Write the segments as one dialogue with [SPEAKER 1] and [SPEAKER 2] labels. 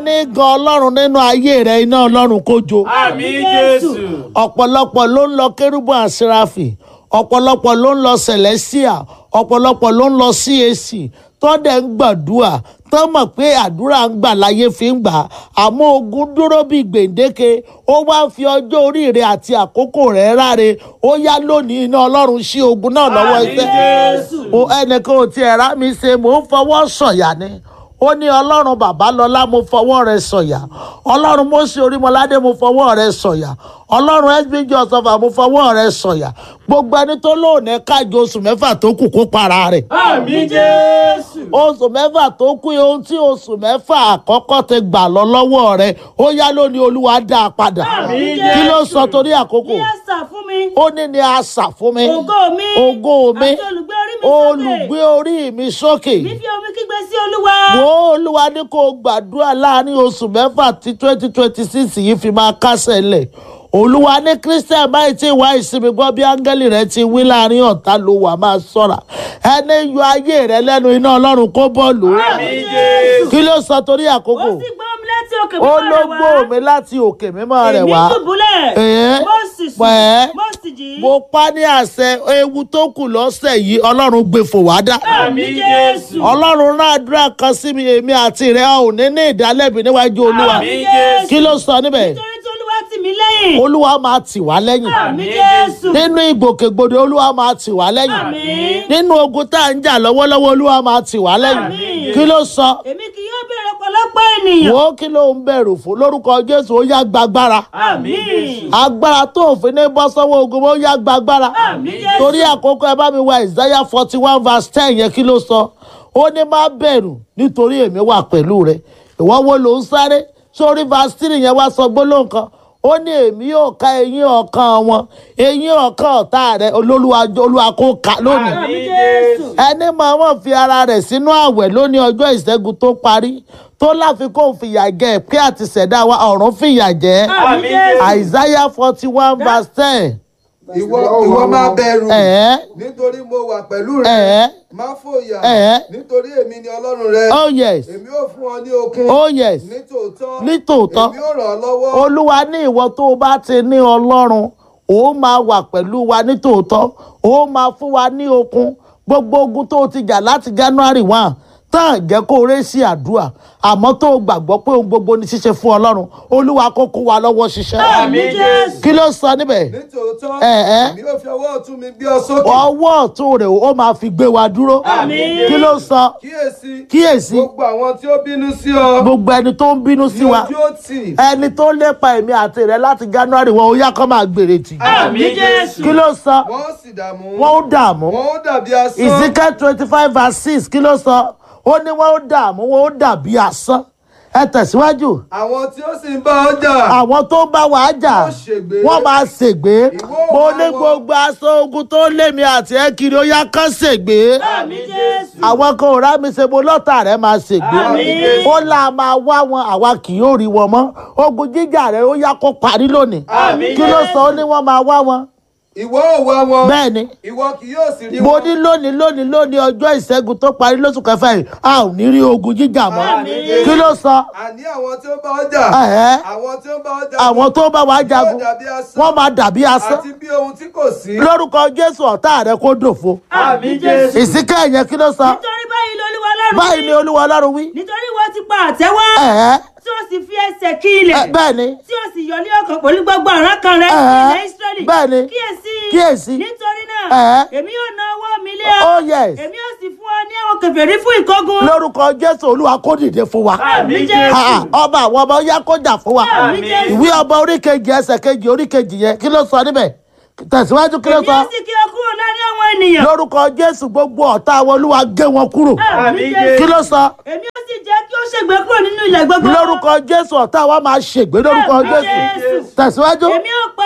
[SPEAKER 1] ní gan ọlọ́run nínú ayé rẹ iná ọlọ́run kó jó
[SPEAKER 2] Àmín Jésù.
[SPEAKER 1] ọ̀pọ̀lọpọ̀ ló ń lọ kérúbù àsíráfì ọ̀pọ̀lọpọ̀ ló ń lọ celestia ọ̀pọ̀lọpọ̀ ló ń lọ cac tọ́dẹ̀ ń gbàdúrà tán mọ̀ pé àdúrà ń gbà láyé fi ń gbà àmọ́ ogun dúró bíi gbèǹdéke ó wá ń fi ọjọ́ orí rẹ̀ àti àkókò rẹ̀ ráre ó yá lónìí iná ọlọ́run sí ogun náà lọ́wọ́
[SPEAKER 2] Àmín
[SPEAKER 1] ẹsẹ̀
[SPEAKER 2] Jésù.
[SPEAKER 1] o ẹnìkan ò tiẹ̀ rá mi ṣe mò ń fọwọ́ sọ̀yà ni ó ní ọlọ́run bàbá lọ́lá mo fọwọ́ rẹ sọ̀yà ọlọ́run mọ́sí orímọládé mo fọwọ́ rẹ sọ̀yà ọlọ́run sbg ọ̀sọ́fà mo fọwọ́ rẹ sọ̀yà gbogbo ẹni tó lóòní kájọ oṣù mẹ́fà tó kù kó para rẹ̀
[SPEAKER 2] Àmín Jésù.
[SPEAKER 1] oṣù mẹ́fà tó kù ohun tí oṣù mẹ́fà àkọ́kọ́ ti gbà lọ lọ́wọ́ rẹ̀ ó yá lónìí olúwa dá a padà
[SPEAKER 2] Àmín
[SPEAKER 1] kí ló
[SPEAKER 2] Jésù.
[SPEAKER 1] sọ torí àkókò
[SPEAKER 3] Ní ẹ̀sà fún mi.
[SPEAKER 1] ó ní ni àṣà fún mi
[SPEAKER 3] Ògo mi.
[SPEAKER 1] ògo mi
[SPEAKER 3] Àti olùgbé orí mi sókè.
[SPEAKER 1] olùgbé orí mi sókè
[SPEAKER 3] Mi fi omi kígbe sí Olúwa.
[SPEAKER 1] wo olúwa ní kó gbàdúrà láàrin oṣù mẹ́fà tí twenty twenty six yìí fi máa kásẹ̀ lẹ̀ olúwa ní christian báyìí tí ìwà ìsinmi gbọ́ bí áńgẹ́lì rẹ ti wí láàrin ọ̀tá ló wà máa sọ̀ra ẹni yọ ayé rẹ lẹ́nu iná ọlọ́run kó bọ́ọ̀lù
[SPEAKER 2] Àmín Jésù.
[SPEAKER 1] kí ló sọ torí àkókò
[SPEAKER 3] Ó sì gbọ́ omi láti òkè
[SPEAKER 1] ó
[SPEAKER 3] mímọ́
[SPEAKER 1] ló
[SPEAKER 3] rẹ̀ wá.
[SPEAKER 1] gbó mi láti òkè mímọ́ rẹ̀ wá
[SPEAKER 3] Èmi dùbúlẹ̀.
[SPEAKER 1] Ẹ̀ẹ́.
[SPEAKER 3] Mo sì sùn.
[SPEAKER 1] Pẹ̀ẹ́.
[SPEAKER 3] Mo sì jí.
[SPEAKER 1] mo pa ní àṣẹ ewu tó kù lọ́sẹ̀ yìí ọlọ́run gbé fò wá dá.
[SPEAKER 2] Àmín Jésù.
[SPEAKER 1] ọlọ́run rán àdúrà kan sí mi èmi àti rẹ̀ ò ní ní ìdálẹ́bi níwájú olúwa
[SPEAKER 2] Àmín Jésù.
[SPEAKER 1] kí ló sọ níbẹ̀
[SPEAKER 3] Nítorí tí Olúwa tì mí lẹ́yìn.
[SPEAKER 1] olúwa máa tì wá lẹ́yìn
[SPEAKER 3] Àmín Jésù.
[SPEAKER 1] nínú ìgbòkègbodò olúwa máa tì wá lẹ́yìn
[SPEAKER 3] Àmín.
[SPEAKER 1] nínú ogun tá à ń jà lọ́wọ́lọ́wọ́ olúwa máa tì wá lẹ́yìn
[SPEAKER 3] Àmín.
[SPEAKER 1] kí ló sọ
[SPEAKER 3] Èmi kì yóò bẹ̀rẹ̀ ọ̀pọ̀lọpọ̀ ènìyàn.
[SPEAKER 1] wo kí ló ń bẹ̀rù fún lórúkọ jésù ó yá gbàgbára
[SPEAKER 2] Àmín Jésù.
[SPEAKER 1] agbára tó òfin ní bọ́ sọ́wọ́ ogun ó yá gbàgbára
[SPEAKER 3] Àmín Jésù.
[SPEAKER 1] torí àkókò ẹ bá mi wá isaiah forty one verse ten yẹn kí ló sọ ó ní má bẹ̀rù nítorí èmi wà pẹ̀lú rẹ ìwọ wo ló ń sáré sórí verse three yẹn wá sọ gbólóhùn kan ó ní èmi yóò ká eyín ọ̀kan wọn eyín ọ̀kan ọ̀tá rẹ olólùwà olúwa kó ká lónìí
[SPEAKER 2] Àmín Jésù.
[SPEAKER 1] ẹni máa wọ́n fi ara rẹ̀ sínú àwẹ̀ lónìí ọjọ́ ìṣẹ́gun tó parí tó láfikún fìyà jẹ pé àti ṣẹ̀dá wa ọ̀run fìyà jẹ
[SPEAKER 2] Àmín Jésù.
[SPEAKER 1] isaiah forty one verse ten
[SPEAKER 4] ìwọ ìwọ máa bẹ̀rù
[SPEAKER 1] ẹ̀ẹ́
[SPEAKER 4] nítorí mo wà pẹ̀lú rẹ
[SPEAKER 1] ẹ̀ẹ́
[SPEAKER 4] má fòyà
[SPEAKER 1] Ẹ̀ẹ́.
[SPEAKER 4] nítorí èmi ni ọlọ́run rẹ
[SPEAKER 1] oh yes
[SPEAKER 4] èmi ò fún ọ ní okun
[SPEAKER 1] oh yes
[SPEAKER 4] nítòótọ́
[SPEAKER 1] nítòótọ́
[SPEAKER 4] èmi ò ràn ọ́ lọ́wọ́
[SPEAKER 1] olúwa ní ìwọ tó o bá ti ní ọlọ́run ó máa wà pẹ̀lú wa nítòótọ́ ó máa fún wa ní okun gbogbo ogun tó o ti jà láti january one tán jẹ́ kó o ré sí àdúrà àmọ́ tó o gbàgbọ́ pé ohun gbogbo ní ṣíṣe fún ọlọ́run olúwa kó kó wa lọ́wọ́ ṣiṣẹ́
[SPEAKER 2] Àmín Jésù.
[SPEAKER 1] kí ló sọ níbẹ̀
[SPEAKER 4] nítòótọ́
[SPEAKER 1] Ẹ̀ẹ́.
[SPEAKER 4] èmi ò fi ọwọ́ ọ̀tún mi gbé ọ sókè
[SPEAKER 1] ọwọ́ ọ̀tún rẹ̀ ó máa fi gbé wa dúró
[SPEAKER 2] Àmín.
[SPEAKER 1] kí ló sọ
[SPEAKER 4] kíyèsí
[SPEAKER 1] kíyèsí
[SPEAKER 4] gbogbo àwọn tí ó bínú sí ọ
[SPEAKER 1] gbogbo ẹni tó ń bínú sí
[SPEAKER 4] ní
[SPEAKER 1] wa
[SPEAKER 4] ojú ó tì
[SPEAKER 1] ẹni tó lépa èmi àti rẹ láti january wọn ó yá kó máa gbèrè tì
[SPEAKER 2] Àmín Jésù.
[SPEAKER 1] kí ló sọ
[SPEAKER 4] wọ́n ó sì dààmú
[SPEAKER 1] wọn ó dààmú
[SPEAKER 4] wọ́n ó dàbí asán
[SPEAKER 1] ezekiel twenty five verse six kí ló sọ ó ní wọn ó dààmú wọn ó dàbí asán ẹ tẹ̀síwájú
[SPEAKER 4] àwọn tí ó sì ń bá ọ jà
[SPEAKER 1] àwọn tó ń bá wa jà
[SPEAKER 4] Wọ́n ṣègbé.
[SPEAKER 1] wọ́n máa ṣègbé
[SPEAKER 4] Ìwọ
[SPEAKER 1] mo
[SPEAKER 4] wá
[SPEAKER 1] ní
[SPEAKER 4] wọn.
[SPEAKER 1] gbogbo aṣọ ogun tó lé mi àti ẹ kiri ó yá kán ṣègbé
[SPEAKER 3] Àmín Jésù.
[SPEAKER 1] àwọn kan ò rá mi ṣe mo lọ́tà rẹ̀ máa ṣègbé
[SPEAKER 2] Àmín.
[SPEAKER 1] ó là máa wá wọn àwa kì yóò rí wọn mọ́ ogun jíjà rẹ̀ ó yá kó parí lónìí
[SPEAKER 2] Àmín.
[SPEAKER 1] kí ló sọ ó ní wọ́n máa wá wọn
[SPEAKER 4] ìwọ ò wá wọn
[SPEAKER 1] bẹ́ẹ̀ ni
[SPEAKER 4] ìwọ kì yóò sì rí
[SPEAKER 1] mo
[SPEAKER 4] wọn
[SPEAKER 1] ní lónìí lónìí lónìí ọjọ́ ìṣẹ́gun tó parí lóṣù kẹfà yìí a ò ní rí ogun jíjà mọ́
[SPEAKER 4] Àmín.
[SPEAKER 1] kí ló sọ
[SPEAKER 4] àní àwọn tí ó bá ọ jà
[SPEAKER 1] Ẹ̀ẹ́.
[SPEAKER 4] àwọn tí ó bá ọ jà
[SPEAKER 1] àwọn tó bá wa jagun
[SPEAKER 4] yóò dàbí asán
[SPEAKER 1] wọ́n máa dàbí asán
[SPEAKER 4] àti bí ohun tí kò sí
[SPEAKER 1] lórúkọ jésù ọ̀tá rẹ̀ kó dòfo
[SPEAKER 2] Àmín Jésù.
[SPEAKER 1] ìsìnkẹ́ yẹn kí ló sọ
[SPEAKER 3] Nítorí báyìí lolúwa Ọlọ́run
[SPEAKER 1] báyìí ni
[SPEAKER 3] wí.
[SPEAKER 1] olúwa ọlọ́run wí
[SPEAKER 3] Nítorí wọ́n ti pa àtẹ́wọ́.
[SPEAKER 1] Ẹ̀ẹ́.
[SPEAKER 3] Tí ó sì fi ẹsẹ̀ kí ilẹ̀.
[SPEAKER 1] Ẹ, bẹ́ẹ̀ ni
[SPEAKER 3] Tí ó sì yọ ní ọkàn pẹ̀lú gbogbo àrán kan rẹ̀
[SPEAKER 1] Ẹ̀ẹ́.
[SPEAKER 3] ilẹ̀ Ísírẹ́lì.
[SPEAKER 1] Bẹ́ẹ̀ ni.
[SPEAKER 3] Kíyèsí.
[SPEAKER 1] Kíyèsí.
[SPEAKER 3] Nítorí náà.
[SPEAKER 1] Ẹ̀ẹ́.
[SPEAKER 3] Èmi yóò na ọwọ́ mi lé ọ.
[SPEAKER 1] oh yes
[SPEAKER 3] Èmi yóò sì fún ọ ní àwọn kèfèrí fún ìkógun.
[SPEAKER 1] lórúkọ jésù olúwa kó dìde fún wa
[SPEAKER 2] Àmín
[SPEAKER 3] Jésù.
[SPEAKER 1] Ha, ha, ọba àwọn ọmọ yá kó jà fún wa
[SPEAKER 3] Àmín Jésù.
[SPEAKER 1] ìwé ọba oríkejì ẹsẹ̀ kejì oríkejì yẹn kí ló sọ níbẹ̀ tẹ̀síwájú kí ló
[SPEAKER 3] Èmi
[SPEAKER 1] sọ
[SPEAKER 3] yóò sì kí ọ kúrò láàrin àwọn ènìyàn.
[SPEAKER 1] lórúkọ jésù gbogbo ọ̀tá wọn olúwa gé wọn kúrò
[SPEAKER 2] Àmín
[SPEAKER 1] kí
[SPEAKER 2] Jésù.
[SPEAKER 1] ló sọ
[SPEAKER 3] Èmi yóò sì jẹ́ kí ó ṣègbé kúrò nínú ilẹ̀ gbogbo.
[SPEAKER 1] lórúkọ jésù ọ̀tá wa máa ṣègbé lórúkọ
[SPEAKER 3] Àmín
[SPEAKER 1] jésù
[SPEAKER 3] Jésù.
[SPEAKER 1] tẹ̀síwájú
[SPEAKER 3] Èmi yóò pa ọrùn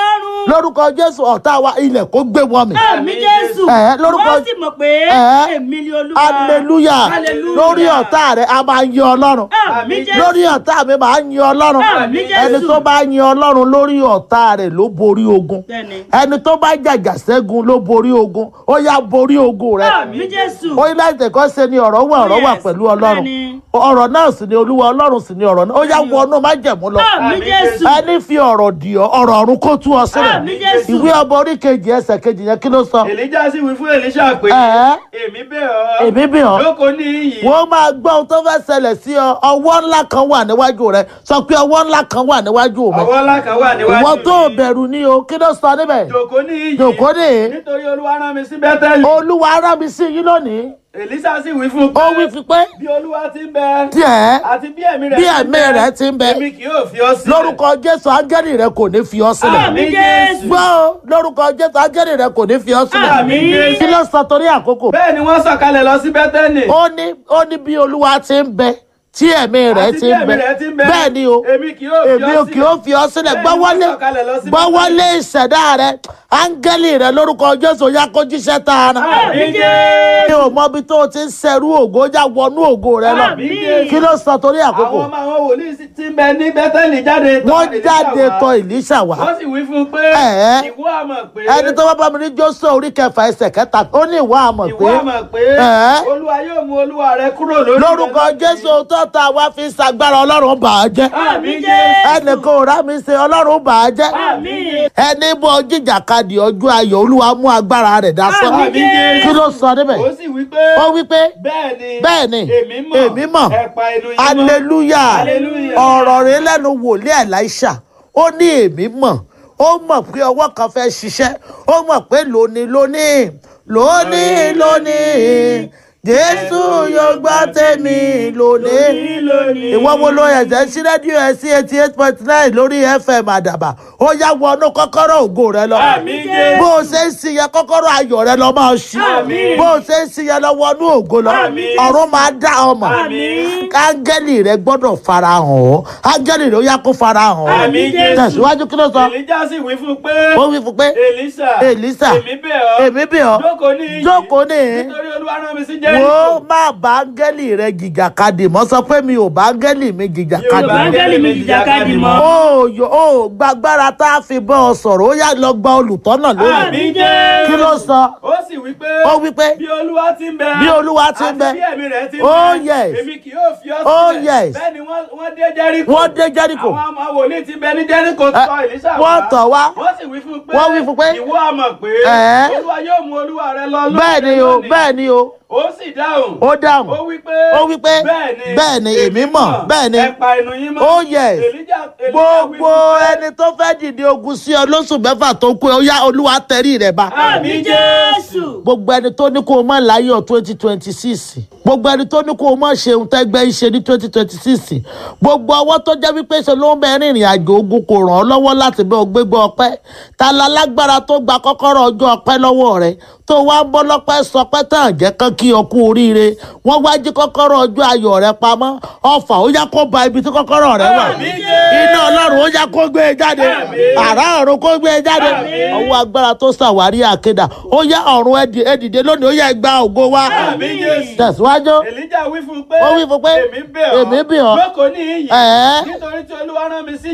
[SPEAKER 1] lórúkọ jésù ọ̀tá wa ilẹ̀ kó gbé wọn mì
[SPEAKER 3] àmì jésù
[SPEAKER 1] Ẹ̀, lórúkọ-
[SPEAKER 3] wọ́n sì mọ̀ pé
[SPEAKER 1] Ẹ̀.
[SPEAKER 3] èmi ni olúwa
[SPEAKER 1] hallelujah
[SPEAKER 3] Hallelujah.
[SPEAKER 1] lórí ọ̀tá rẹ̀ a máa yin ọlọ́run
[SPEAKER 3] àmì jésù
[SPEAKER 1] lórí ọ̀tá mi máa yin ọlọ́run
[SPEAKER 3] Àmín, Jésù.
[SPEAKER 1] ẹni tó bá yin ọlọ́run lórí ọ̀tá rẹ̀ ló borí ogun
[SPEAKER 3] Bẹ́ẹ̀ni.
[SPEAKER 1] ẹni tó bá jàjà ṣẹ́gun ló borí ogun ó yá borí ogun rẹ̀
[SPEAKER 3] àmì jésù
[SPEAKER 1] ó ní láti tẹ̀kọ́ ṣe ni ọ̀rọ̀ wà ọ̀rọ̀ wà
[SPEAKER 3] Yes,
[SPEAKER 1] pẹ̀lú ọlọ́run
[SPEAKER 3] bẹ́ẹ̀ni.
[SPEAKER 1] ọ̀rọ̀ náà sì ni olúwa ọlọ́run sì ni ọ̀rọ̀ náà ó yá wọnú májẹ̀mú lọ
[SPEAKER 3] àmì jésù
[SPEAKER 1] ẹni fi ọ̀rọ̀ dì ọ́ ọ̀rọ̀ ọ̀run kó tú ọ sílẹ̀
[SPEAKER 3] Àmín, Jésù.
[SPEAKER 1] ìwé ọba orí kejì ẹsẹ̀ kejì yẹn kí ló sọ
[SPEAKER 2] èlíjà sì wí fún èlíṣà pé
[SPEAKER 1] Ẹ̀.
[SPEAKER 2] èmi bẹ̀ ọ́
[SPEAKER 1] èmi bì ọ́
[SPEAKER 2] jókòó ní iyì
[SPEAKER 1] wọ́n máa gbọ́ ohun tó fẹ́ ṣẹlẹ̀ sí ọ ọwọ́ ńlá kan wà níwájú rẹ sọ pé ọwọ́ ńlá kan wà níwájú mi
[SPEAKER 2] ọwọ́ ńlá kan wà níwájú
[SPEAKER 1] ìwọ tó
[SPEAKER 2] mi.
[SPEAKER 1] bẹ̀rù ni o kí ló sọ níbẹ̀
[SPEAKER 2] jókòó ní iyì
[SPEAKER 1] jòkó ní
[SPEAKER 2] nítorí olúwa rán mi sí bẹ́tẹ́lì
[SPEAKER 1] olúwa ará mi sí yín lónìí
[SPEAKER 2] èlíṣà sì wí fún un
[SPEAKER 1] ó wí fi pé
[SPEAKER 2] bí olúwa ti ń bẹ
[SPEAKER 1] díẹ̀
[SPEAKER 2] àti bí ẹ̀mí rẹ̀
[SPEAKER 1] bí
[SPEAKER 2] ti ń
[SPEAKER 1] ẹ̀mí rẹ̀ ti ń bẹ
[SPEAKER 2] èmi kì yóò fi ọ́ sílẹ̀
[SPEAKER 1] lórúkọ jésù áńgẹ́lì rẹ kò ní fi ọ sílẹ̀
[SPEAKER 3] àmì jésù
[SPEAKER 1] gbọ́ o, lórúkọ jésù áńgẹ́lì rẹ kò ní fi ọ sílẹ̀
[SPEAKER 3] Àmín.
[SPEAKER 1] kí ló sọ torí àkókò
[SPEAKER 2] bẹ́ẹ̀ ni wọ́n sọ̀kalẹ̀ lọ sí bẹ́tẹ́lì
[SPEAKER 1] ó ní ó ní bí olúwa ti ń bẹ tí ẹ̀mí rẹ̀
[SPEAKER 2] àti
[SPEAKER 1] ti
[SPEAKER 2] bí
[SPEAKER 1] ń
[SPEAKER 2] ẹ̀mí
[SPEAKER 1] bẹ
[SPEAKER 2] rẹ̀ ti ń bẹ
[SPEAKER 1] bẹ́ẹ̀ ni o
[SPEAKER 2] èmi kì yóò fi
[SPEAKER 1] èmi
[SPEAKER 2] ọ́
[SPEAKER 1] ò kì í fi ọ sílẹ̀
[SPEAKER 2] Bẹ́ẹ̀ ni
[SPEAKER 1] gbọ́wọ́lé
[SPEAKER 2] wọ́n sọ̀kalẹ̀ lọ sí
[SPEAKER 1] gbọ́wọ́lé ìṣẹ̀dá rẹ áńgẹ́lì rẹ lórúkọ jésù ya kó jíṣẹ́ tààrà
[SPEAKER 3] àmì jésù
[SPEAKER 1] mi ò mọ ibi tó o ti ń ṣẹrú ògo já wọnú ògo rẹ lọ
[SPEAKER 3] Àmín.
[SPEAKER 1] kí ló sọ torí àkókò
[SPEAKER 2] àwọn ọmọ àwọn wòlíì sì ti ń bẹ ní bẹ́tẹ́lì jáde tọ̀
[SPEAKER 1] wọ́n
[SPEAKER 2] Èlíṣà
[SPEAKER 1] jáde
[SPEAKER 2] wá.
[SPEAKER 1] tọ̀ ìlíṣà wá
[SPEAKER 2] wọ́n sì wí fún un pé
[SPEAKER 1] Ẹ̀.
[SPEAKER 2] ìwọ àmọ̀ pé
[SPEAKER 1] ẹni tó bá bá mi ní jósè orí kẹfà ẹsẹ̀ kẹta ó ní ìwà àmọ̀
[SPEAKER 2] ìwọ
[SPEAKER 1] pé
[SPEAKER 2] àmọ̀ pé
[SPEAKER 1] Ẹ̀.
[SPEAKER 2] olúwa yóò mú olúwa rẹ kúrò lórí
[SPEAKER 1] lórúkọ
[SPEAKER 2] bẹ́tẹ́lì.
[SPEAKER 1] jésù tó ta wá fi ṣàgbára ọlọ́run bà á jẹ́
[SPEAKER 3] àmì jésù
[SPEAKER 1] ẹnì kan ò rá mi ṣe ọlọ́run bà á jẹ́
[SPEAKER 3] àmì
[SPEAKER 1] ẹni bọ jìjàkadì ọjọ́ ayọ̀ olúwa mú agbára rẹ̀ dasán
[SPEAKER 3] Àmín, Jésù.
[SPEAKER 1] kí ló sọ níbẹ̀
[SPEAKER 2] ó sì wí pé
[SPEAKER 1] ó wí pé
[SPEAKER 2] bẹ́ẹ̀ ni
[SPEAKER 1] bẹ́ẹ̀ ni
[SPEAKER 2] èmi mọ̀
[SPEAKER 1] èmi mọ̀
[SPEAKER 2] ẹ pa inú yín mọ́.
[SPEAKER 1] aleluya
[SPEAKER 2] Hallelujah.
[SPEAKER 1] ọ̀rọ̀ rẹ̀ lẹ́nu wòlíì Èlíṣà ó ní èmi mọ̀ ó mọ̀ pé ọwọ́ kan fẹ́ ṣiṣẹ́ ó mọ̀ pé lónìí lónìí lónìí lónìí jésù yóò gbọ́ tèmi lónìí
[SPEAKER 3] lónìí
[SPEAKER 1] ìwọ wo ló ẹ̀jẹ̀ sí rédíò ẹ̀ sí eighty eight point nine lórí fm àdàbà ó yá wọnú kọ́kọ́rọ́ ògo rẹ lọ
[SPEAKER 2] Àmín, Jésù.
[SPEAKER 1] bó o ṣe ń sin yẹn kọ́kọ́rọ́ ayọ̀ rẹ lọ máa ṣí
[SPEAKER 3] Àmín.
[SPEAKER 1] bó o ṣe ń sin yẹn lọ wọnú ògo lọ
[SPEAKER 3] Àmín.
[SPEAKER 1] ọ̀run máa dá ọmọ
[SPEAKER 3] Àmín.
[SPEAKER 1] áńgẹ́lì rẹ gbọ́dọ̀ farahàn ọ́ áńgẹ́lì rẹ ó yá kó farahàn ọ́
[SPEAKER 2] Àmín, Jésù.
[SPEAKER 1] tẹ̀síwájú kí ló sọ
[SPEAKER 2] èlíjà sì wí fún un pé
[SPEAKER 1] ó wí fún pé
[SPEAKER 2] èlíṣà
[SPEAKER 1] Èlíṣà,
[SPEAKER 2] èmi bẹ̀ ọ́
[SPEAKER 1] èmi bẹ̀ ọ́
[SPEAKER 2] jókòó ní iyì
[SPEAKER 1] jókòó ní
[SPEAKER 2] nítorí olúwa rán mi sí
[SPEAKER 1] wo
[SPEAKER 2] jẹ́ríkò
[SPEAKER 1] má bá áńgẹ́lì rẹ jìjàkadì mọ́ sọ pé mi ò bá áńgẹ́lì mi jìjàkadì
[SPEAKER 2] Yorùbá
[SPEAKER 1] mọ́.
[SPEAKER 3] áńgẹ́lì mi jìjàkadì mọ́.
[SPEAKER 1] ó yọ ó gbàgbára tá a fi bọ́ ọ sọ̀rọ̀ ó yá lọ gba olùtọ́nà lónìí
[SPEAKER 3] àmì jésù
[SPEAKER 1] kí ló sọ
[SPEAKER 2] ó sì wí pé
[SPEAKER 1] ó wí pé
[SPEAKER 2] bí olúwa ti ń bẹ
[SPEAKER 1] Bí Olúwa ti ń bẹ.
[SPEAKER 2] àti bí ẹ̀mí rẹ̀ ti ń
[SPEAKER 1] Oh,
[SPEAKER 2] bẹ
[SPEAKER 1] yes.
[SPEAKER 2] èmi kì yóò fi ọ́
[SPEAKER 1] Oh,
[SPEAKER 2] sílẹ̀
[SPEAKER 1] yes.
[SPEAKER 2] bẹ́ẹ̀ ni wọ́n wọ́n dé jẹ́ríkò
[SPEAKER 1] wọ́n dé jẹ́ríkò
[SPEAKER 2] àwọn ọmọ wòlíì ti bẹ ní jẹ́ríkò
[SPEAKER 1] Ẹ,
[SPEAKER 2] tọ̀ èlíṣà
[SPEAKER 1] wọ́n tọ̀ wá.
[SPEAKER 2] wọ́n sì wí fún un pé
[SPEAKER 1] Wọ́n wí fún un pé,
[SPEAKER 2] ìwọ àmọ̀ pé
[SPEAKER 1] Ẹ̀.
[SPEAKER 2] olúwa yóò mú olúwa rẹ lọ lónìí
[SPEAKER 1] bẹ́ẹ̀ ni o
[SPEAKER 2] lónìí.
[SPEAKER 1] bẹ́ẹ̀ ni o
[SPEAKER 2] ó sì dáhùn
[SPEAKER 1] ó dáhùn
[SPEAKER 2] ó wí pé
[SPEAKER 1] ó wí pé
[SPEAKER 2] bẹ́ẹ̀ ni
[SPEAKER 1] bẹ́ẹ̀ ni èmi mọ̀ bẹ́ẹ̀ ni
[SPEAKER 2] ẹ pa inú yín mọ́
[SPEAKER 1] Oh, yes.
[SPEAKER 2] Èlíjà Èlíjà wí
[SPEAKER 1] gbogbo
[SPEAKER 2] fún pé,
[SPEAKER 1] ẹni tó fẹ́ dìde ogun sí ọ lóṣù mẹ́fà tó kú ó yá olúwa tẹrí rẹ̀ bá
[SPEAKER 3] àmì jésù
[SPEAKER 1] gbogbo ẹni tó ní kó o mọ̀ láyọ̀ twenty twenty six gbogbo ẹni tó ní kó o mọ̀ ṣeun tẹ́gbẹ́ ṣe ní twenty twenty six gbogbo ọwọ́ tó jẹ́ wípé ṣe ló ń bẹ rìnrìn àjò ogun kò ràn ọ́ lọ́wọ́ láti bẹ́ ọ gbégbé ọpẹ́ ta la lágbára tó gba kọ́kọ́rọ́ ọjọ́ ọpẹ́ lọ́wọ́ rẹ tó wá ń bọ́ lọ́pẹ́ sọpẹ́ tán jẹ́ kán kí ọ kú oríire wọ́n wá jí kọ́kọ́rọ́ ọjọ́ ayọ̀ rẹ pamọ́ ọfà ó yá kó ba ibi tí kọ́kọ́rọ́ rẹ wà
[SPEAKER 2] Àmín, Jésù.
[SPEAKER 1] iná ọlọ́run ó yá kó gbé e jáde
[SPEAKER 2] Àmín.
[SPEAKER 1] àrá ọ̀run kó gbé e jáde
[SPEAKER 2] Àmín.
[SPEAKER 1] ọwọ́ agbára tó ṣàwárí àkédà ó yá ọ̀run ẹ dì- ẹ dìde lónìí ó yá gba ògo wa
[SPEAKER 2] Àmín, Jésù.
[SPEAKER 1] tẹ̀síwájú
[SPEAKER 2] Èlíjà wí fún un pé
[SPEAKER 1] Ó wí fún un pé,
[SPEAKER 2] èmi bẹ̀ ọ́
[SPEAKER 1] èmi bẹ̀ ọ́.
[SPEAKER 2] jókòó ní iyì
[SPEAKER 1] Ẹ̀.
[SPEAKER 2] nítorí tí olúwa rán mi sí